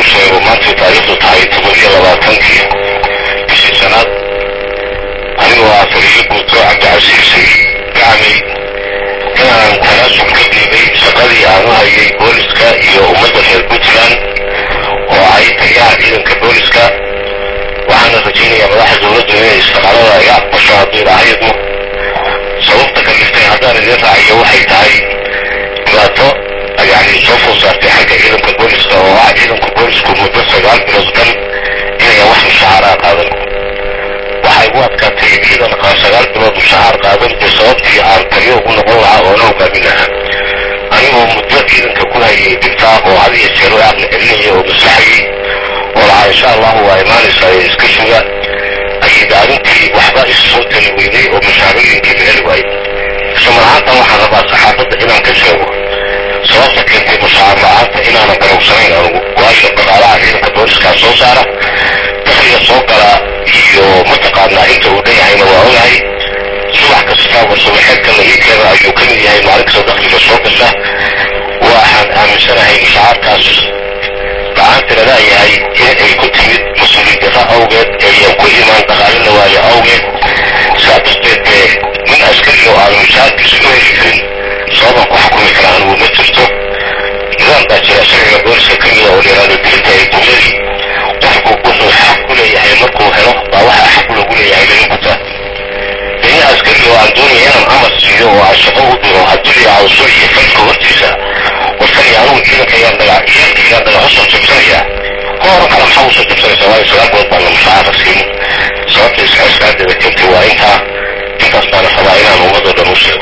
sheego maantay taariikhdu tahay toban iyo labaatankii bishii sanaad anigoo ah taliyo guuto cabdicasiis gacmay inaan tanaasub ka dhiibay shaqadii aan u hayay booliska iyo ummadda reer puntland oo ay taliyaha ciidanka booliska waxaana rajaynayaa madaxda dowladdu inay istaqaalada iga aqbasho hadduu ilaahayadmo sababta kaliftay haddaan idin raaciyo waxay tahay dhibaato yani soo food saartay xagga ciidanka booliska oo ah ciidanka boolisku muddo sagaal bilood dhan inaya wax mushahaaraa qaadan waxay ugu adkaatay ciidan qaa sagaal bilood mushahaar qaadan dee sababtii aan taliyo ugu noqon lahaa oo la hogaamin lahaa anigoo muddo ciidanka ku hayay dhibtaa oo had iyo jeer u aqli celinaya oo maslaxayay oo lahaa insha allahu waa imaanaysaa ee iska suga ayay arrintii waxba isu soo tali weynay oo mashaarooyinkii la heli waayay isla ahaantan waxaan rabaa saxaafadda inaan ka sheego sababta keentay mushaar la-aanta inaanan garowsanayn anugu waayo dhaqaalaha ciidanka booliskaa soo saara dakliga soo gala iyo mataqaanaa inta uu dhan yahayna waa ogahay subax kasta oo subaxeedka la ii keena ayuu ka mid yahay maalin kasta dakliga soo gasha waxaan aaminsanahay mushacaarkaas la-aanta la leeyahay in ay ku timid mas-uuliyad darra awgeed eeyan ku imaan dhaqaale la waayo awgeed sidaa darteed dee nin askari oo aan mushaarkiisu u heli karin sababan ku xukumi kara anigu ma jirto nidaam baa jira sharciga booliska ka mida oo layihahdo dilka ee dunyadii qofku wuxuu xaq ku leeyahay markuu helo baa waxaa xaq loogu leeyahay laga gutaa nin askari oo aan doonaya inaan amar siiyo oo aan shaqo u diro hadduu yidhaahdo soo iyo falka hortiisa warkani anugu ciidanka ayaan daga ciidanka ayaan daga usoo jabsanaya hor kale maxaa usoo jabsanaysaa waayo sagaal bilood baan la mushaara siin sababta iska iskaadeeda keentay waa intaa intaas baana rabaa inaan ummadoo dhan u sheego